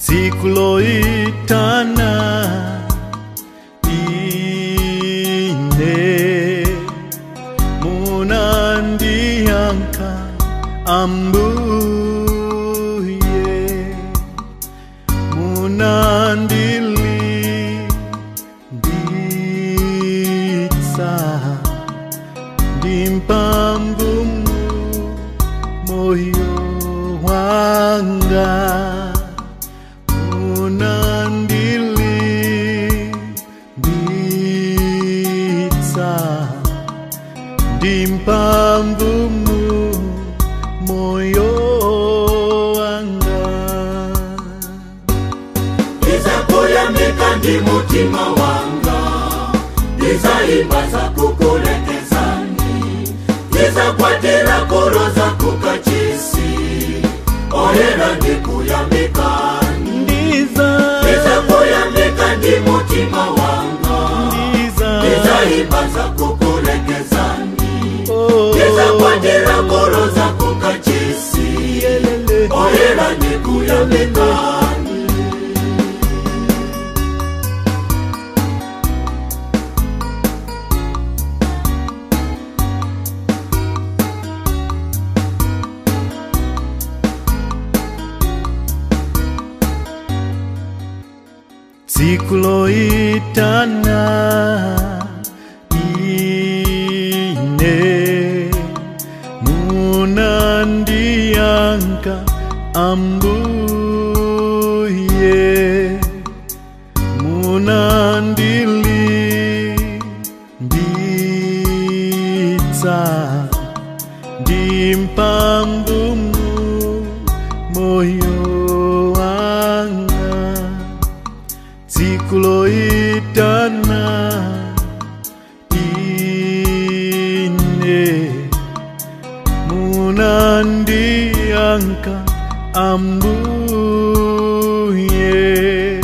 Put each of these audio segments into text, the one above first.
sikuloitana ine munandiyanka ambuye munandilinditsa ndimpamvumu moyo wanga unandilinditsa ndimpamvumu moyo wanga ndizakuyamika ndi mutima wanga ndizayimba za kukulekezani ndizakwatira kolo za kukachisi oyera ndikuyamikani ndiza ndizakuyamika ndi mutima wanga ndiza ndizayimba za kukulekezani oh, ndizakwatira kolo za kukachisi yelele. oyera ndikuyamikani sikuloitana ine munandiyanka ambuye munandilinditsa ndimpamvumu moyo wanga sikuloitana ine munandiyanka ambuye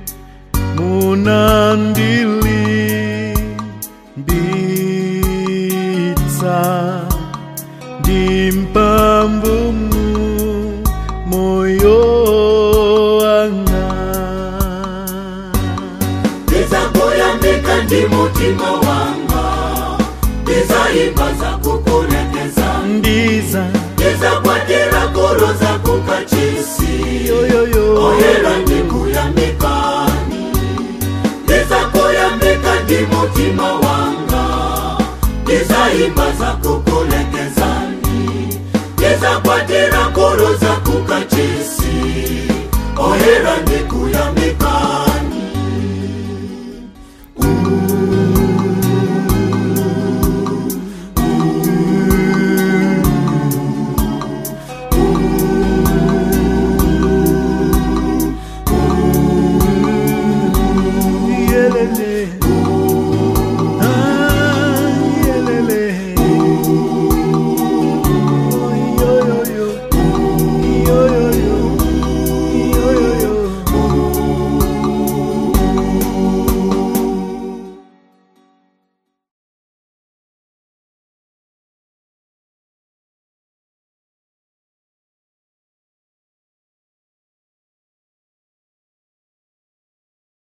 munandilinditsa ndimpamvumu moyo wanga ndizakuyamika ndi mutima wanga ndizayimba za kukulekezani ndiza ndizakwatira kolo za kukachisi yoyoyo oyera ndikuyamikani ndizakuyamika ndi mutima wanga ndizayimba za kukulekezani ndizakwatira kolo za kukachisi oyera ndikuyamikani